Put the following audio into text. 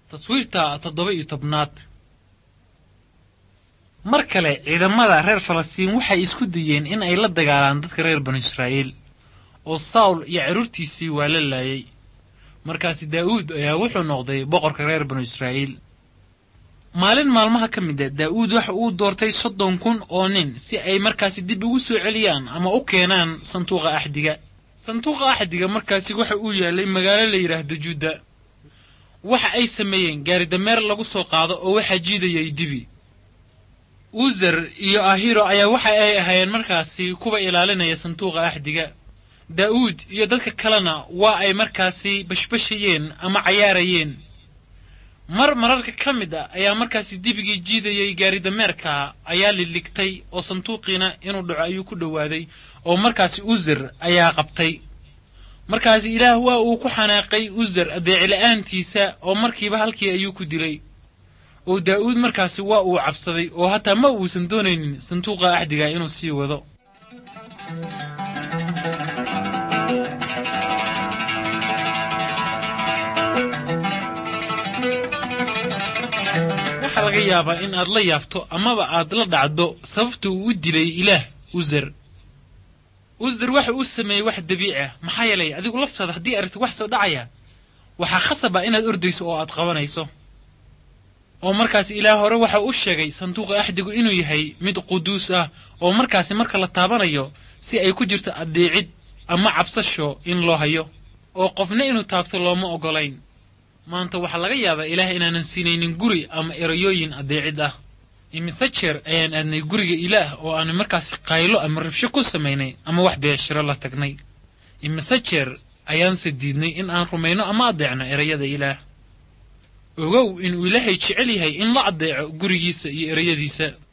taswiirta toddoba iyo tobnaad mar kale ciidamada reer falastiin waxay isku dayeen in ay la dagaalaan dadka reer banu israa'iil oo sawl iyo carruurtiisii waa la laayay markaasi daa'uud ayaa wuxuu noqday boqorka reer banu israa'iil maalin maalmaha ka mid a daa'uud waxa uu doortay soddon kun oo nin si ay markaasi dib ugu soo celiyaan ama u keenaan sanduuqa axdiga sanduuqa axdiga markaasi waxa uu yaalay magaalo la yidhaahdo juuda waxa ay sameeyeen gaaridameer lagu soo qaado oo waxaa jiidayay dibi uzer iyo ahiro ayaa waxa ay ahaayeen markaasi kuwa ilaalinaya sanduuqa axdiga daa'uud iyo dadka kalena waa ay markaasi bashbashayeen ama cayaarayeen mar mararka ka mid a ayaa markaasi dibigii jiidayay gaaridameerka ayaa liligtay oo sanduuqiina inuu dhaco ayuu ku dhowaaday oo markaasi uzer ayaa qabtay markaasi ilaah waa uu ku xanaaqay uzer adeecila'aantiisa oo markiiba halkii ayuu ku dilay oo daa'uud markaasi waa uu cabsaday oo hataa ma uusan doonaynin sanduuqa axdiga inuu sii wado waxaa laga yaabaa in aad la yaabto amaba aad la dhacdo sababta uu u dilay ilaah uzer uzer waxa uu sameeyey wax dabiici ah maxaa yeelay adigu laftaada haddii aragti wax soo dhacaya waxaa khasab ah inaad ordayso oo aad qabanayso oo markaasi ilaah hore waxa u sheegay sanduuqa axdigu inuu yahay mid quduus ah oo markaasi marka la taabanayo si ay ku jirto addeecid ama cabsasho in loo hayo oo qofna inuu taabto looma oggolayn maanta waxaa laga yaabaa ilaah inaanan siinaynin guri ama erayooyin addeecid ah imise jeer ayaan aadnay guriga ilaah oo aanu markaasi qaylo ama rabsho ku samaynay ama wax beeshiro la tagnay imise jeer ayaanse diidnay in aan rumayno ama addeecno erayada ilaah ogow inuu ilaahay jecel yahay in la addeeco gurigiisa iyo erayadiisa